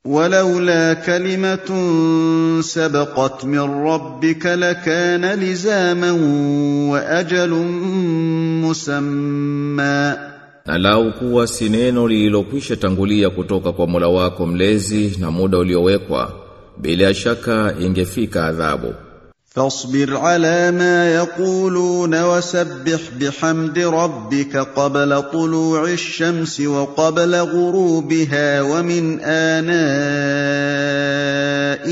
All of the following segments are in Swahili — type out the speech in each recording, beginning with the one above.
ولولا كلمة سبقت من ربك لكان لزاما وأجل مسمى Na lau kuwa si neno lililokwisha tangulia kutoka kwa Mola wako mlezi na muda uliowekwa bila shaka ingefika adhabu فاصبر على ما يقولون وسبح بحمد ربك قبل طلوع الشمس وقبل غروبها ومن آناء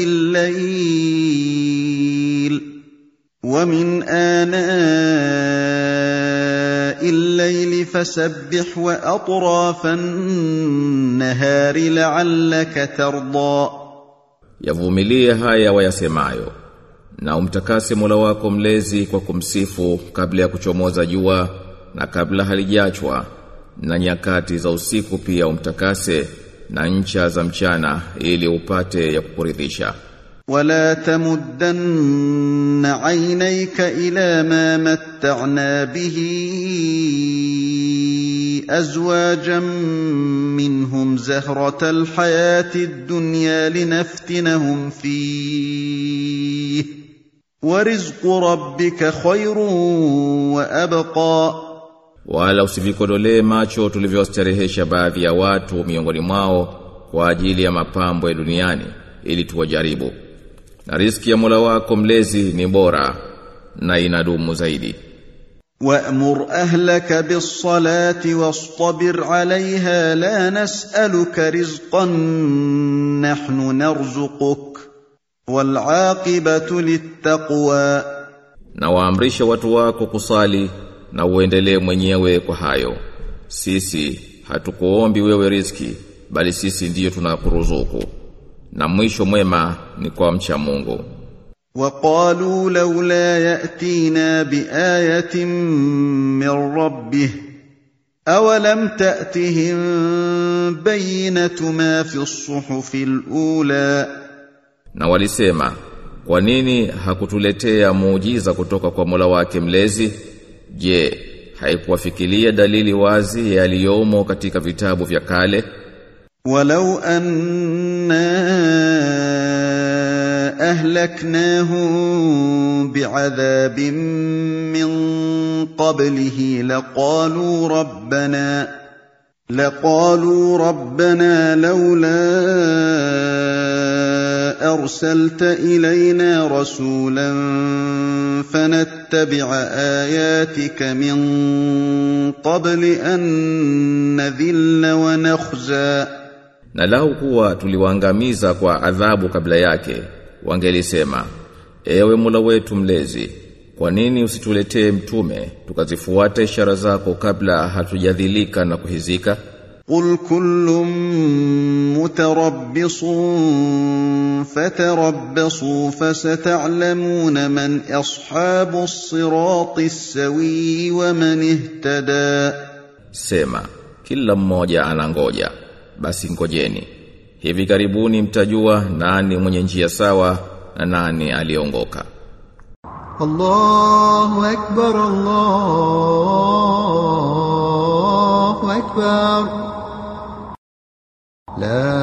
الليل ومن آناء الليل فسبح وأطراف النهار لعلك ترضى Yavumilie haya wayasemayo na umtakase Mola wako mlezi kwa kumsifu kabla ya kuchomoza jua na kabla halijachwa na nyakati za usiku pia umtakase na ncha za mchana ili upate ya kukuridhisha ولا تمدن عينيك الى ما متعنا به ازواجا منهم زهره الحياه الدنيا لنفتنهم فيه ورزق ربك خير وابقى wala usivikodolee macho tulivyostarehesha baadhi ya watu miongoni mwao kwa ajili ya mapambo ya duniani ili tuwajaribu na riski ya Mola wako mlezi ni bora na inadumu zaidi وامر اهلك بالصلاه واصطبر عليها لا نسالك رزقا نحن نرزقك والعاقبه للتقوى na waamrishe watu wako kusali na uendelee mwenyewe kwa hayo sisi hatukuombi wewe riski bali sisi ndiyo tunakuruzuku na mwisho mwema ni kwa mcha Mungu وقالوا لولا ياتينا بايه من ربه اولم تاتهم بينه ما في الصحف الاولى na walisema kwa nini hakutuletea muujiza kutoka kwa Mola wake mlezi je haikuwafikiria dalili wazi yaliyomo katika vitabu vya kale ولو أنا أهلكناهم بعذاب من قبله لقالوا ربنا لقالوا ربنا لولا أرسلت إلينا رسولا فنتبع آياتك من قبل أن نذل ونخزى na lau kuwa tuliwaangamiza kwa adhabu kabla yake wangelisema ewe Mola wetu mlezi kwa nini usituletee mtume tukazifuata ishara zako kabla hatujadhilika na kuhizika قل كل متربص فتربصوا فستعلمون من أصحاب الصراط السوي ومن اهتدى sema kila mmoja anangoja basi ngojeni hivi karibuni mtajua nani mwenye njia sawa na nani aliongoka الله أكبر الله أكبر لا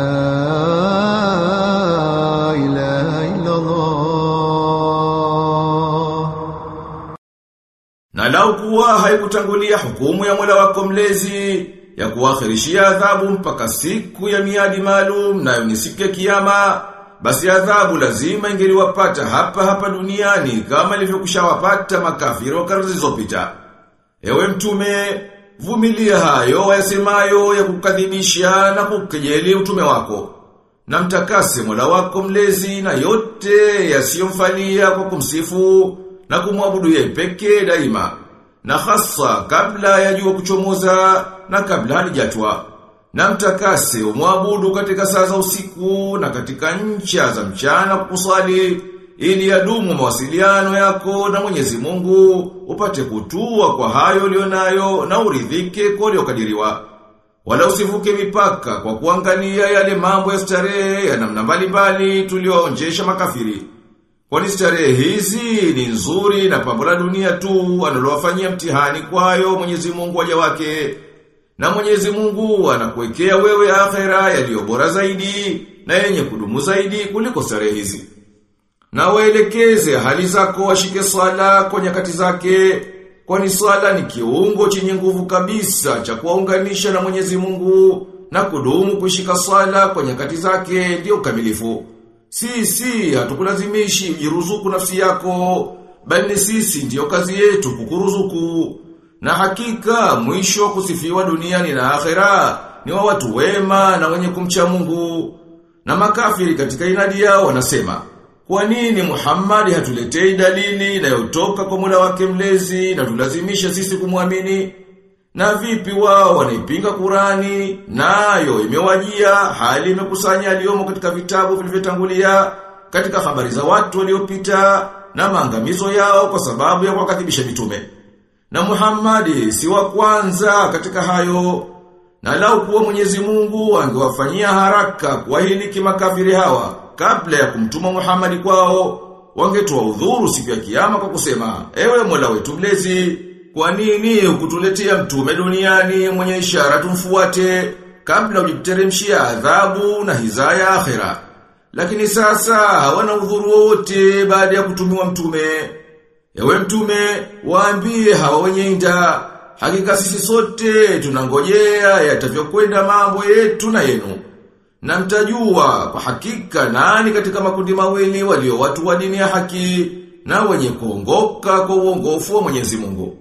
إله إلا الله Na lau kuwa haikutangulia hukumu ya Mola wako mlezi ya kuakhirishia adhabu mpaka siku ya miadi maalum nayo ni siku ya kiyama basi adhabu lazima ingeliwapata hapa hapa duniani kama ilivyokushawapata makafiri wa karne zilizopita. Ewe mtume, vumilia hayo wayasemayo ya kukadhibisha na kukejeli utume wako. Na mtakase Mola wako mlezi na yote yasiyomfalia kwa kumsifu na kumwabudu yeye pekee daima. Na hasa kabla ya jua kuchomoza na kabla halijatwa. Na mtakase umwabudu katika saa za usiku na katika ncha za mchana kusali ili yadumu mawasiliano yako na Mwenyezi Mungu upate kutua kwa hayo ulionayo na uridhike kwa uliokadiriwa. Wala usivuke mipaka kwa kuangalia yale mambo ya starehe ya namna mbalimbali tulioonjesha makafiri. Kwani starehe hizi ni nzuri na pambo la dunia tu analowafanyia mtihani kwayo Mwenyezi Mungu waja wake. Na Mwenyezi Mungu anakuwekea wewe akhera yaliyo bora zaidi na yenye kudumu zaidi kuliko starehe hizi. Na waelekeze hali zako washike swala kwa nyakati zake, kwani swala ni kiungo chenye nguvu kabisa cha kuwaunganisha na Mwenyezi Mungu na kudumu kushika swala kwa nyakati zake ndio ukamilifu. Sisi hatukulazimishi ujiruzuku nafsi yako, bali sisi ndiyo kazi yetu kukuruzuku. Na hakika mwisho kusifiwa duniani na akhera ni wa watu wema na wenye kumcha Mungu. Na makafiri katika inadi yao wanasema, kwa nini Muhammad hatuletei dalili inayotoka kwa Mola wake mlezi na tulazimisha sisi kumwamini? Na vipi wao wanaipinga Qurani nayo imewajia hali imekusanya aliyomo katika vitabu vilivyotangulia katika habari za watu waliopita na maangamizo yao kwa sababu ya kuwakadhibisha mitume. Na Muhammad si wa kwanza katika hayo. Na lau kuwa Mwenyezi Mungu angewafanyia haraka kuwahiliki makafiri hawa kabla ya kumtuma Muhammad kwao, wangetoa udhuru siku ya kiyama kwa kusema, ewe Mola wetu mlezi, kwa nini ukutuletea mtume duniani mwenye ishara tumfuate kabla ujiteremshia adhabu na hizaya akhera? Lakini sasa hawana udhuru wote baada ya kutumiwa mtume. Ewe mtume, waambie hawa wenye inda, hakika sisi sote tunangojea yatavyokwenda mambo yetu na yenu. Na mtajua kwa hakika nani katika makundi mawili walio watu wa dini ya haki na wenye kuongoka kwa uongofu wa Mwenyezi Mungu.